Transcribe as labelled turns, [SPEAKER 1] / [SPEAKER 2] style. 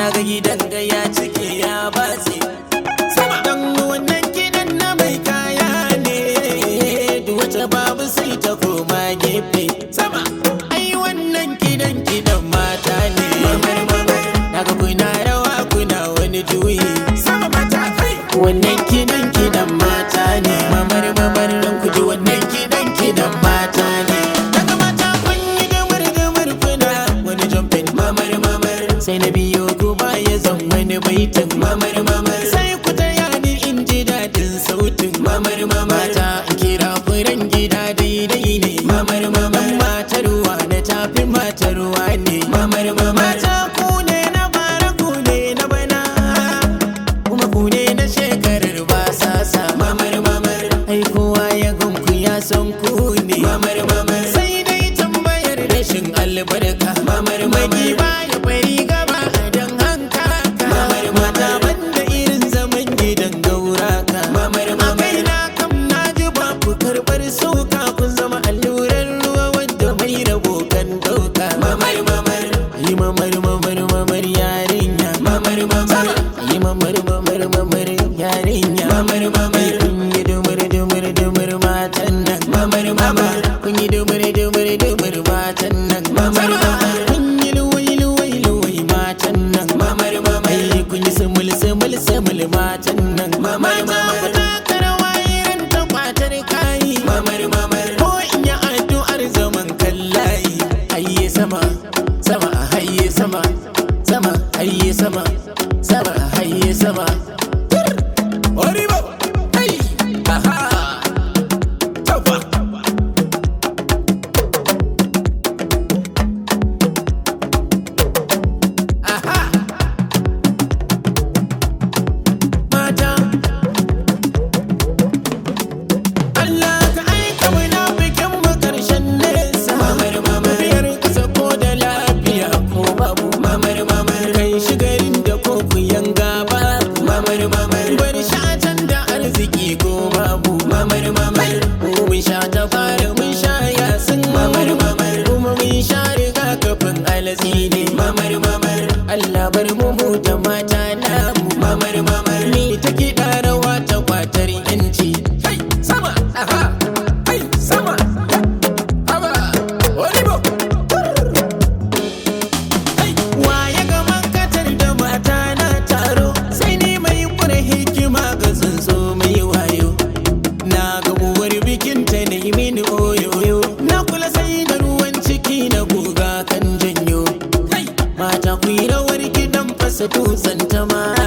[SPEAKER 1] na ga gidan ga ya cike ya batse sama dan wannan gidan na mai kaya ne duk wata babu sai ta koma gefe sama ai wannan gidan gidan mata ne mamar mamar naga kuna rawa kuna wani juyi sama mata kai wannan gidan gidan mata ne mamar mamar dan ku ji wannan gidan gidan mata ne daga mata kun yi gamar gamar kuna wani jumping mamar mamar sai na biyo ku baya zan wani baitin mamar mamar sai ku taya ni in ji dadin sautin mamar mamar ta in kira furen gida daidai ne mamar mamar matar ruwa na tafi matar ruwa ne mamar mamar mata ku ne na bara ku ne na bana kuma ku ne na shekarar ba sasa mamar mamar ai kowa ya ganku ya san ku ne mamar mamar sai dai tambayar rashin albarka mamar magi baya bari gaba a dan hanka mamar mata banda irin zaman gidan gauraka mamar mamar na kam na ji ba ku karbar sauka kun zama allurar ruwa wanda mai rabo kan dauka mamar mamar yi mamar mamar mamar yarinya mamar mamar yi mamar mamar mamar yarinya mamar mamar kun yi dumur dumur dumur matan nan mamar mamar kun yi dumur dumur dumur matan nan mamar mamar kun yi luwai luwai luwai matan nan mamar mamar kun yi sumul sumul sumul matan nan mamar mamar taka rawa irin ta kwatar kayi mamar mamar ko in yi addu'ar zaman kallayi hayye sama sama hayye sama sama hayye sama sama hayye sama Oribo! Hey! Aha! Taufa! Aha! Mata! Allah ka aika muna bikin mu karshen nesa Mamar mamar Biyar kasa ko da lafiya ko babu Mamar mamar Kai shigarin da ko ku yanga babu Mamar mamar Bar shatan da arziki ko babu Mamar mamar Mu mun sha ta fara mun sha yasin Mamar mamar Kuma mun sha riga kafin alatsi ne Mamar mamar Allah bar mu mu da mata namu Mamar mamar Ni ta kiɗa rawa ta kwatar yanci Kai sama aha Kai sama Haba Olibo Waye ga mankatar da mata na taro sai ni mai kure hikima ga tsuntsu mai wayo na ga uwar bikin ta na yi mini oyoyo na kula sai da ruwan ciki na guga kan janyo mata ku yi rawar gidan fasa dutsen ta ma